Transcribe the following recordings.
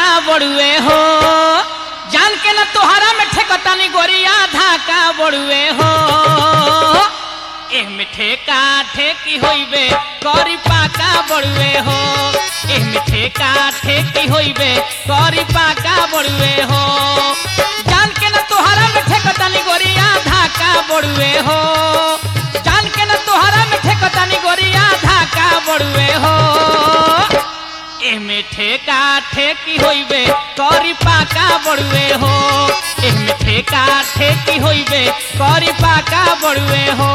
धाका बड़ुए हो जान के न तोहरा में ठेकतानी गोरिया धाका बड़ुए हो एह में ठेका ठेकी होइबे करी पाका बड़ुए हो एह में ठेका ठेकी होइबे करी पाका बड़ुए हो जान के न तोहरा में ठेकतानी गोरिया धाका बड़ुए हो जान के न तोहरा में ठेकतानी गोरिया धाका बड़ुए हो एमे ठेका ठेकी होइबे करी पाका बड़ुए हो एमे ठेका ठेकी होइबे करी पाका बड़ुए हो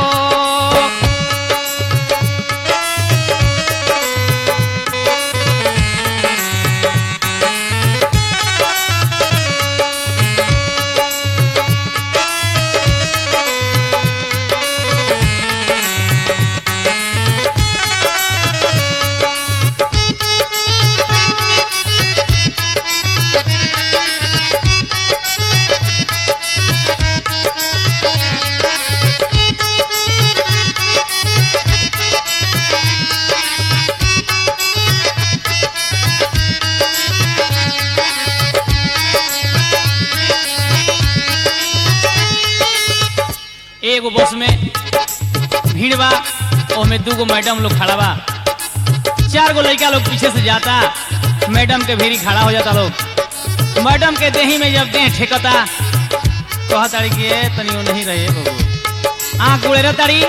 एगो बस में भीड़ बा ओमे दूगो मैडम लोग खड़ा बा चार गो लड़का लोग पीछे से जाता मैडम के भीड़ी खड़ा हो जाता लोग मैडम के देही में जब देह ठेकता कहा तारी कि ए, तनी वो नहीं रहे बबू आँख गुड़े तारी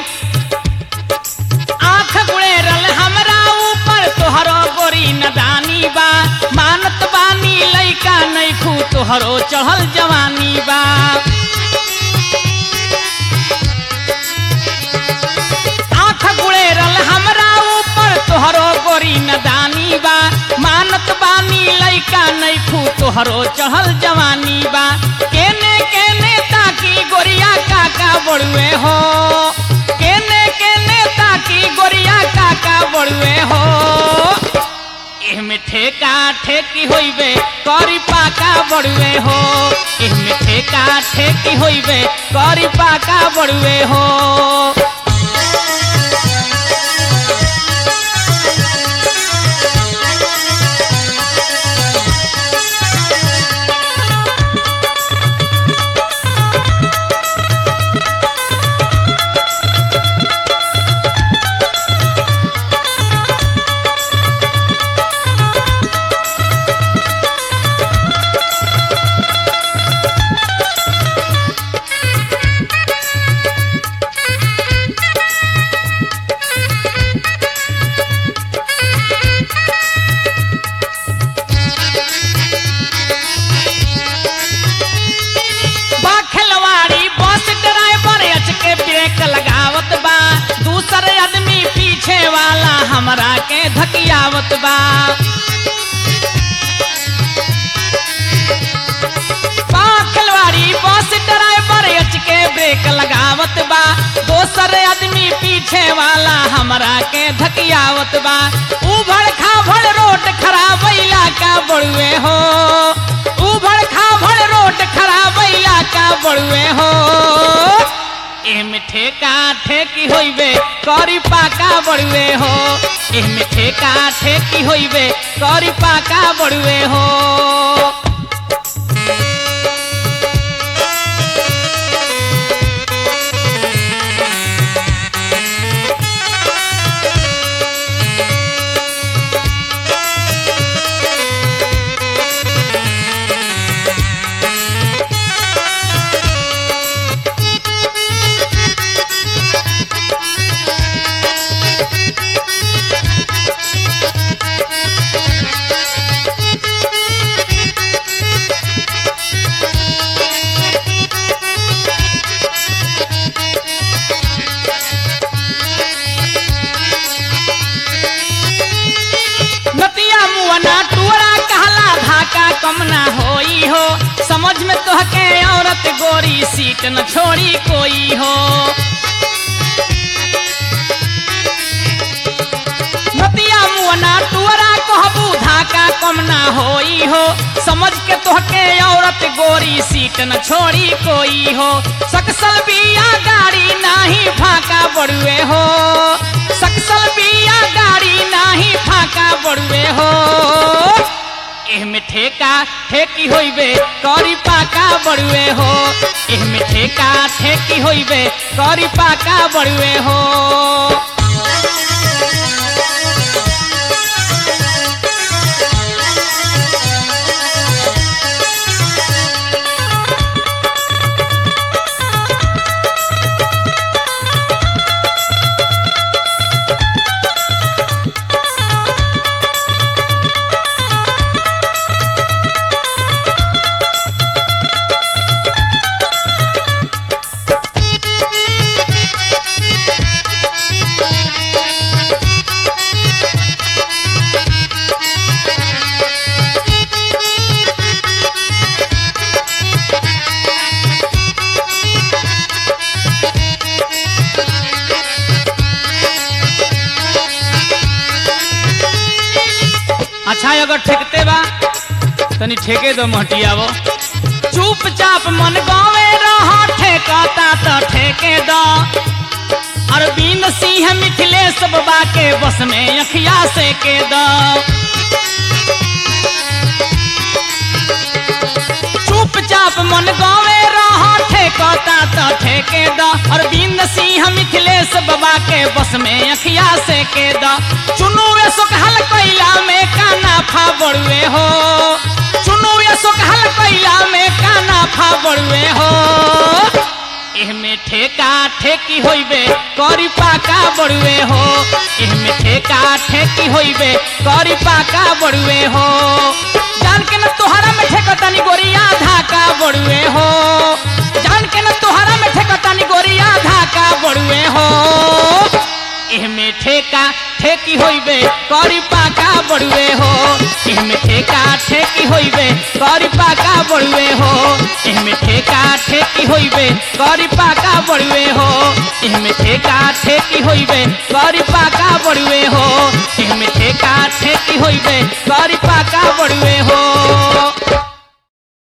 आँख गुड़े रल हमरा ऊपर तोहरो गोरी नदानी बा मानत बानी लइका नहीं खू तोहरो चढ़ल जवानी बा आँख गुड़ेरल हमरा ऊपर तोहरो गोरी नदानी बा मानत बानी लइका नैखू तोहरो चढ़ल जवानी बा केने केने ताकी गोरिया काका बड़ुए हो केने केने ताकी गोरिया काका बड़ुए हो एहमे ठेका ठेकी होइबे करी पाका बड़ुए हो एहमे ठेका ठेकी होइबे करी पाका बड़ुए हो बा खिलवाड़ी बस ड्राइवर अच के ब्रेक लगावत बा दूसर आदमी पीछे वाला हमरा के धकियावत बा बा खिलवाड़ी बस ड्राइवर अच के ब्रेक लगावत बा दोसर आदमी पीछे वाला हमरा के धकियावत बा उभड़ खाभड़ रोड खराब इलाका बड़ुए हो उभड़ खाभड़ रोड खराब इलाका बड़ुए हो एमे ठेका ठेकी होइबे करी पाका बड़ुए हो एमे ठेका ठेकी होइबे करी पाका बड़ुए हो नतिया मुअना टुअरा कहला धाका कम ना होई हो समझ में तोहके औरत गोरी सीट न छोड़ी कोई हो नतिया मुअना टुअरा कहबू धाका कम ना होई हो समझ के तोहके औरत गोरी सीट न छोड़ी कोई हो सकसल बिया गाड़ी नाही फाका बड़ुए हो सकसल बिया गाड़ी नाही फाका बड़ुए हो एह एहमे ठेका ठेकी होइबे करी पाका बड़ुए हो एहमे ठेका ठेकी होइबे करी पाका बड़ुए हो अच्छा अगर ठेकते बा तनी ठेके दो महटियावो चुपचाप मन गावे रहा ठेकाता तो ठेके दो अरविंद सिंह मिथिलेश बाबा के बस में अखिया से के दो चुपचाप मन गावे रहा ठेकाता तो ठेके दो अरविंद सिंह मिथिलेश बाबा के बस में अखिया से के दो चुनुए सुखल कैला में काना फा बड़ुए हो चुनुए सुखल कैला में काना फा बड़ुए हो एहमे ठेका ठेकी होइबे करी पाका बड़ुए हो एहमे ठेका ठेकी होइबे करी पाका बड़ुए हो जान के न तोहरा में ठेकतानी गोरिया धाका बड़ुए हो जान के न तोहरा में ठेकतानी गोरिया धाका बड़ुए हो एहमे ठेका ठेकी होइबे करी पाका बड़ुए हो एहमे ठेका ठेकी होइबे करी पाका बड़ुए हो एहमे ठेका ठेकी होइबे करी पाका बड़ुए हो एहमे ठेका ठेकी होइबे करी पाका बड़ुए हो एहमे ठेका